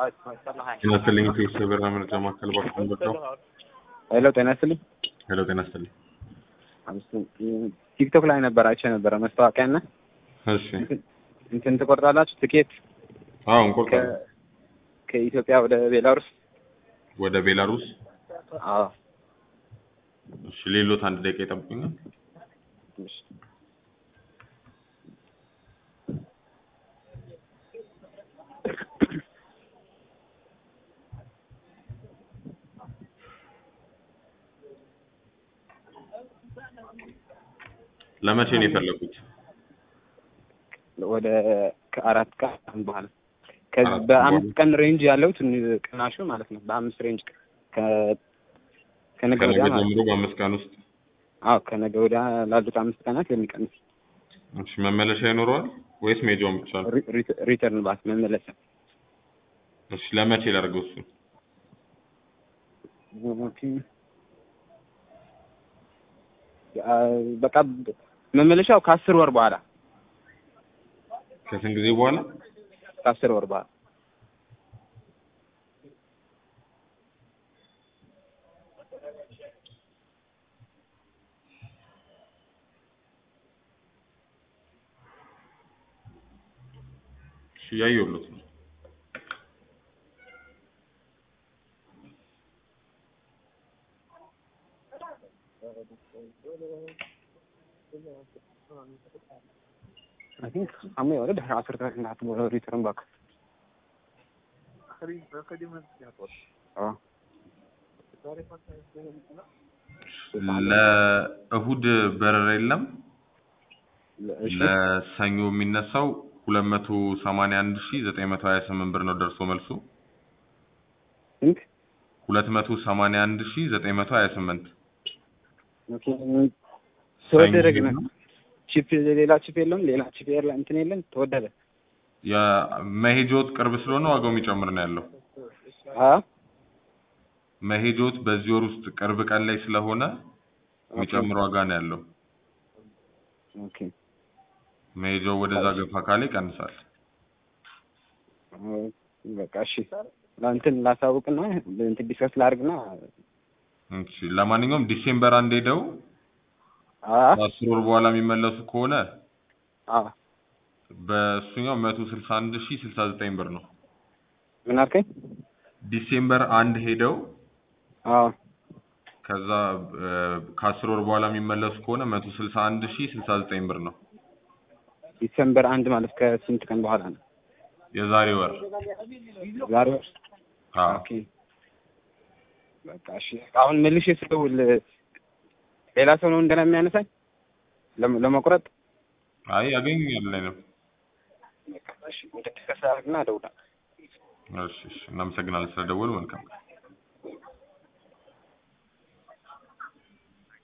ጤና ይስጥልኝ ኢትዮ የበረራ መረጃ ማዕከል ባክዎን በርዳው። ሄሎ ጤና ይስጥልኝ። ሄሎ ጤና ይስጥልኝ። ቲክቶክ ላይ ነበር አይቼ ነበረ ማስታወቂያ እና እሺ እንትን ትቆርጣላችሁ ትኬት አዎ እንቆርጣለን። ከ- ከኢትዮጵያ ወደ ቤላሩስ? ወደ ቤላሩስ አዎ እሺ ሌሎት አንድ ደቂቃ ይጠብቁኛል። እሺ። ለመቼ ነው የፈለጉት? ወደ ከአራት ቀን በኋላ ከዚህ አራት ቀን በአምስት በኋላ? ቀን ሬንጅ ያለው ትን- ቅናሹ ማለት ነው። በአምስት ሬንጅ ከ- ከነገ ከነገ ወዲያ ማለት ጀምሮ በአምስት ቀን ውስጥ አዎ ከነገ ወዲያ ላሉት አምስት ቀናት የሚቀንስ እሺ መመለሻ ይኖረዋል ወይስ ሜጃውን ብቻ ነው? ሪ- ሪ- ሪተርን ባስ መመለሻ እሺ ለመቼ ላድርገው እሱ? ኦኬ። አ፣ በቃ መመለሻው ከአስር ወር በኋላ ከስንት ጊዜ በኋላ? ከአስር ወር በኋላ እሺ እያየሁለት ነው። አይ ቲንክ አሞ ወደ ዳር አስር ተክ ናት ወደ ሪተርን ባክ አዎ ለእሁድ በረራ የለም። እሺ ለሰኞ የሚነሳው ሁለት መቶ ሰማንያ አንድ ሺ ዘጠኝ መቶ ሀያ ስምንት ብር ነው ደርሶ መልሱ ቲንክ ሁለት መቶ ሰማንያ አንድ ሺ ዘጠኝ መቶ ሀያ ስምንት ኦኬ ተወደደ ግን ቺፕ ሌላ ቺፕ የለም ሌላ ቺፕ የለ እንትን የለም ተወደደ የመሄጆት ቅርብ ስለሆነ ዋጋው የሚጨምር ነው ያለው። አ መሄጆት በዚህ ወር ውስጥ ቅርብ ቀን ላይ ስለሆነ የሚጨምር ዋጋ ነው ያለው። ኦኬ መሄጃው ወደዛ ገፋ ካለ ይቀንሳል። በቃ እሺ እንትን ላሳውቅና እንትን ዲስከስ ላድርግና እሺ ለማንኛውም ዲሴምበር አንድ ሄደው አ ከአስር ወር በኋላ የሚመለሱ ከሆነ አ በእሱኛው መቶ ስልሳ አንድ ሺ ስልሳ ዘጠኝ ብር ነው። ምን አልከኝ? ዲሴምበር አንድ ሄደው አ ከዛ እ፣ ከአስር ወር በኋላ የሚመለሱ ከሆነ መቶ ስልሳ አንድ ሺ ስልሳ ዘጠኝ ብር ነው ዲሰምበር አንድ ማለት ከስንት ቀን በኋላ ነው? የዛሬ ወር። ዛሬ ወር አዎ ኦኬ በቃ እሺ አሁን መልሼ ስደውል ሌላ ሰው ነው እንደና የሚያነሳኝ ለም- ለመቁረጥ አይ ያገኙኛል ላይ ነው። በቃ እሺ እንትን ዲስከስ አድርግና እደውላለሁ። እሺ እሺ እናመሰግናለን ስለደወሉ መልካም ቀን።